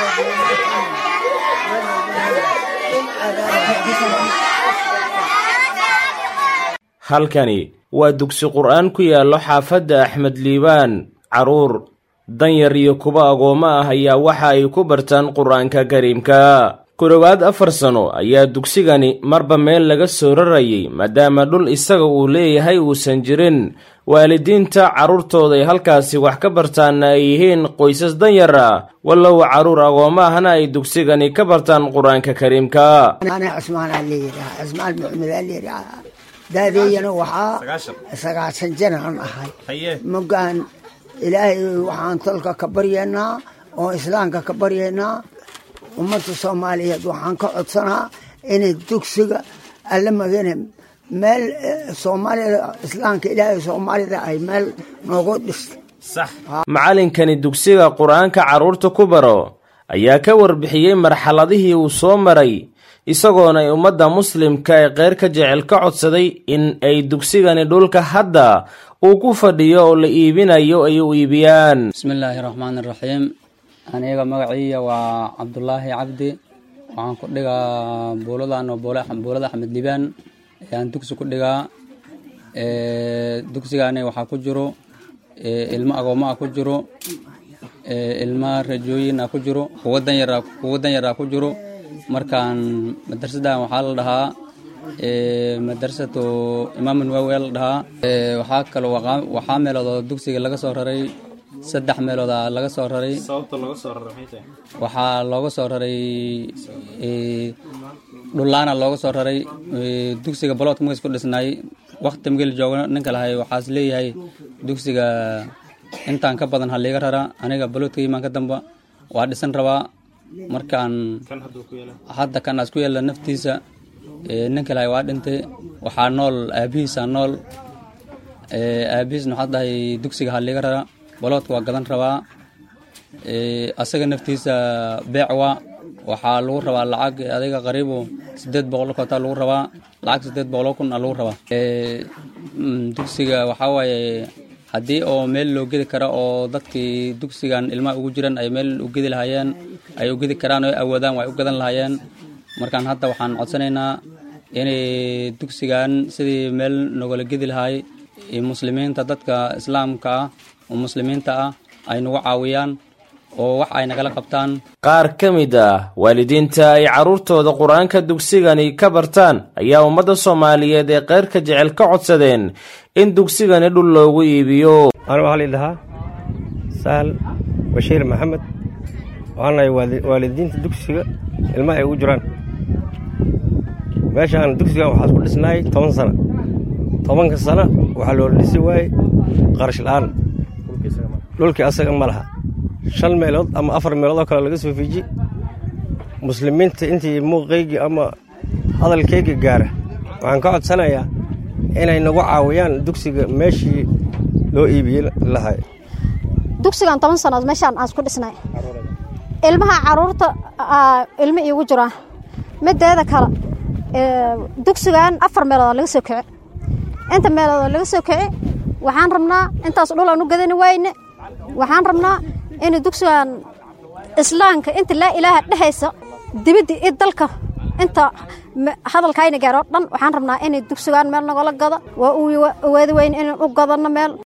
halkani waa dugsi qur'aan ku yaallo xaafadda axmed liibaan carruur danyar iyo kuwa agoommo ah ayaa waxa ay ku bartaan qur'aanka kariimka ku dhowaad afar sano ayaa dugsigani marba meel laga soo rarayay maadaama dhul isaga uu leeyahay uusan jirin waalidiinta carruurtooda ay halkaasi wax ka bartaanna ay yihiin qoysas danyar ah wallow carruur agoommo ahna ay dugsigani ka bartaan qur-aanka kariimka daadeeyana waxaa sagaashan janaan ahay mogaan ilaahay waxaan tolka ka baryaynaa oo islaamka ka baryaynaa ummadda soomaaliyeed waxaan ka codsanaa inay dugsiga alla magane meel soomaalida islaamka ilaahay soomaalida ay meel noogu dhistay macallinkani dugsiga qur-aanka carruurta ku baro ayaa ka warbixiyey marxaladihii uu soo maray isagoona ay ummadda muslimka ee qeyr ka jecel ka codsaday in ay dugsigani dhulka hadda uu ku fadhiyo oo la iibinayo ay u iibiyaan bismillaahi raxmaan iraxiim aniga magaciiya waa cabdulaahi cabdi waxaan ku dhigaa buuladan oo buulada axmed liibaan ayaan dugsi ku dhigaa dugsigani waxaa ku jiro ilmo agoommo ah ku jiro ilmo rajooyin ah ku jiro kuwo danyar ah ku jiro markaan madrasadan waxaa la dhahaa madrasatu imaam nawawi la dhahaa waxaa kaloo waxaa meeloodoo dugsiga laga soo raray saddex meelooda laga soo raray waxaa looga soo raray dhulaana looga soo raray dugsiga baloodka magays ku dhisnaay wakti migel joogo ninka lahay waxaas leeyahay dugsiga intaan ka badan haliiga rara aniga baloodka imaan ka damba waa dhisan rabaa markaan hadda kan aas ku yeela naftiisa ninka lahay waa dhintay waxaa nool aabihiisa nool aabihiisna waxaa dhahay dugsiga haliiga rara baloodka waa gadan rabaa asaga naftiisa beec waa waxaa lagu rabaa lacag adiga qariibo sideed boqol koota lagu rabaa lacag sideed boqoloo kun a lagu rabaa dugsiga waxaa waaye haddii oo meel loo gedi karo oo dadkii dugsigan ilmaha ugu jiran ay meel u gedi lahaayeen ay u gedi karaan oo awoodaan way u gadan lahaayeen markaan hadda waxaan codsanaynaa inay dugsigan sidii meel nogala gedi lahaay muslimiinta dadka islaamka ah oo muslimiinta ah ay nagu caawiyaan oo wax ay nagala qabtaan qaar ka mid ah waalidiinta ay carruurtooda qur-aanka dugsigani ka bartaan ayaa ummadda soomaaliyeed ee keyrka jecel ka codsadeen in dugsigani dhul loogu iibiyo anu waxaa liidhahaa sahal bashiir maxamed waxaan nahay waalidiinta dugsiga ilmaha ay ugu jiraan meeshaan dugsigan waxaa isku dhisnaayay toban sana tobanka sana waxaa loola dhisi waayey qarash la'aan dhulkii asaga ma laha shan meelood ama afar meelood oo kale laga soo fiiji muslimiinta intii muuqaygii ama hadalkayga gaara waxaan ka codsanayaa inay nagu caawiyaan dugsiga meeshii loo iibiyey lahay dugsigan toban sannood meeshaan aan isku dhisnay ilmaha carruurta ilmo iigu jiraa mideeda kale dugsigan afar meelood laga soo kici inta meelood laga soo kici waxaan rabnaa intaas dhul aan u gadani wayne waxaan rabnaa in dugsigan islaamka inta laa ilaaha dhexaysa dibadda iyo dalka inta hadalkayna gaaroo dhan waxaan rabnaa in dugsigan meel nagala gado waa u waadi weyn inaan u gadano meel